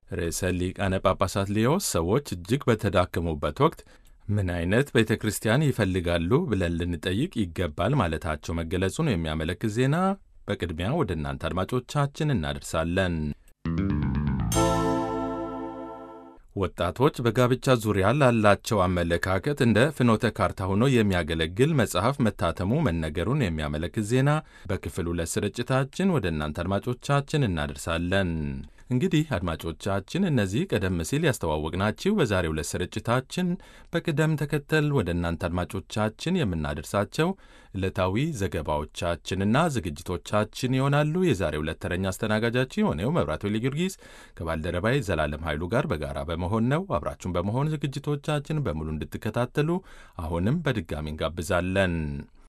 ርዕሰ ሊቃነ ጳጳሳት ሊዮ ሰዎች እጅግ በተዳከሙበት ወቅት ምን አይነት ቤተ ክርስቲያን ይፈልጋሉ ብለን ልንጠይቅ ይገባል ማለታቸው መገለጹን የሚያመለክት ዜና በቅድሚያ ወደ እናንተ አድማጮቻችን እናደርሳለን። ወጣቶች በጋብቻ ዙሪያ ላላቸው አመለካከት እንደ ፍኖተ ካርታ ሆኖ የሚያገለግል መጽሐፍ መታተሙ መነገሩን የሚያመለክት ዜና በክፍል ሁለት ስርጭታችን ወደ እናንተ አድማጮቻችን እናደርሳለን። እንግዲህ አድማጮቻችን እነዚህ ቀደም ሲል ያስተዋወቅናችሁ በዛሬው ዕለት ስርጭታችን በቅደም ተከተል ወደ እናንተ አድማጮቻችን የምናደርሳቸው ዕለታዊ ዘገባዎቻችንና ዝግጅቶቻችን ይሆናሉ። የዛሬው ዕለት ተረኛ አስተናጋጃችን የሆነው መብራቱ ጊዮርጊስ ከባልደረባይ ዘላለም ኃይሉ ጋር በጋራ በመሆን ነው። አብራችሁን በመሆን ዝግጅቶቻችን በሙሉ እንድትከታተሉ አሁንም በድጋሚ እንጋብዛለን።